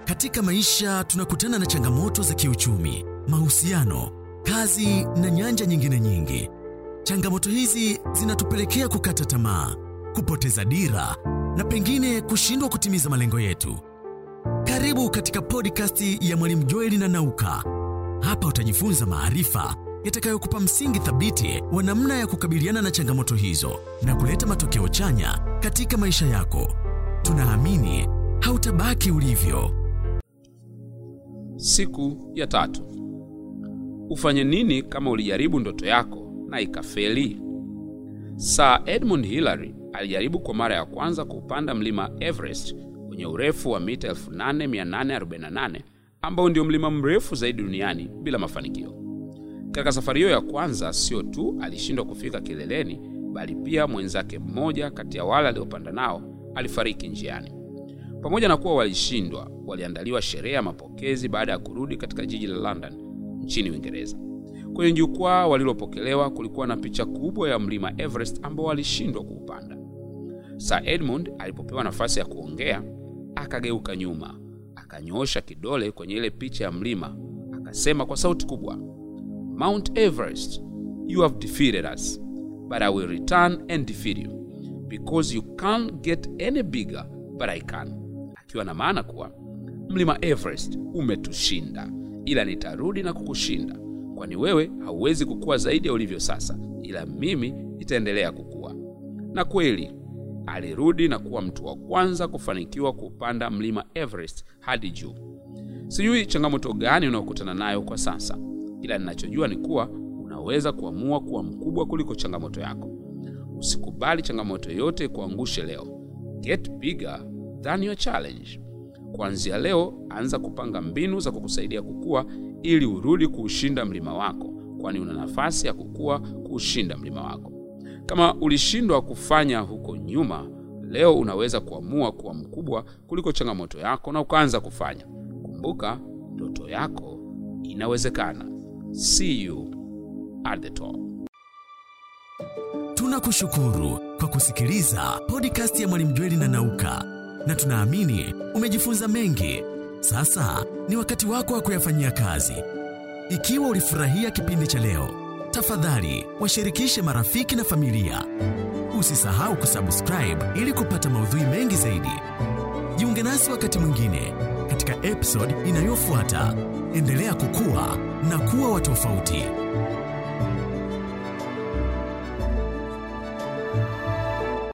Katika maisha tunakutana na changamoto za kiuchumi, mahusiano, kazi na nyanja nyingine nyingi. Changamoto hizi zinatupelekea kukata tamaa, kupoteza dira na pengine kushindwa kutimiza malengo yetu. Karibu katika podcast ya Mwalimu Joeli na Nauka. Hapa utajifunza maarifa yatakayokupa msingi thabiti wa namna ya kukabiliana na changamoto hizo na kuleta matokeo chanya katika maisha yako. Tunaamini hautabaki ulivyo. Siku ya tatu. Ufanye nini kama ulijaribu ndoto yako na ikafeli? Sir Edmund Hillary alijaribu kwa mara ya kwanza kuupanda mlima Everest wenye urefu wa mita 8848 ambao ndio mlima mrefu zaidi duniani bila mafanikio. Katika safari hiyo ya kwanza, sio tu alishindwa kufika kileleni, bali pia mwenzake mmoja kati ya wale aliopanda nao alifariki njiani. Pamoja na kuwa walishindwa, waliandaliwa sherehe ya mapokezi baada ya kurudi katika jiji la London nchini Uingereza. Kwenye jukwaa walilopokelewa kulikuwa na picha kubwa ya mlima Everest ambao walishindwa kuupanda. Sir Edmund alipopewa nafasi ya kuongea, akageuka nyuma, akanyoosha kidole kwenye ile picha ya mlima, akasema kwa sauti kubwa, Mount Everest, you have defeated us, but I will return and defeat you because you can't get any bigger but I can, akiwa na maana kuwa mlima Everest umetushinda, ila nitarudi na kukushinda, kwani wewe hauwezi kukua zaidi ya ulivyo sasa, ila mimi nitaendelea kukua. Na kweli alirudi na kuwa mtu wa kwanza kufanikiwa kupanda mlima Everest hadi juu. Sijui changamoto gani unayokutana nayo kwa sasa, ila ninachojua ni kuwa unaweza kuamua kuwa mkubwa kuliko changamoto yako. Usikubali changamoto yote kuangushe leo. Get bigger than your challenge. Kuanzia leo, anza kupanga mbinu za kukusaidia kukua ili urudi kuushinda mlima wako, kwani una nafasi ya kukua kuushinda mlima wako. Kama ulishindwa kufanya huko nyuma, leo unaweza kuamua kuwa mkubwa kuliko changamoto yako na ukaanza kufanya. Kumbuka, ndoto yako inawezekana. See you at the top. Tunakushukuru kwa kusikiliza podcast ya Mwalimu Jweli na Nauka, na tunaamini umejifunza mengi. Sasa ni wakati wako wa kuyafanyia kazi. Ikiwa ulifurahia kipindi cha leo, tafadhali washirikishe marafiki na familia. Usisahau kusubscribe ili kupata maudhui mengi zaidi. Jiunge nasi wakati mwingine katika episode inayofuata. Endelea kukua na kuwa wa tofauti.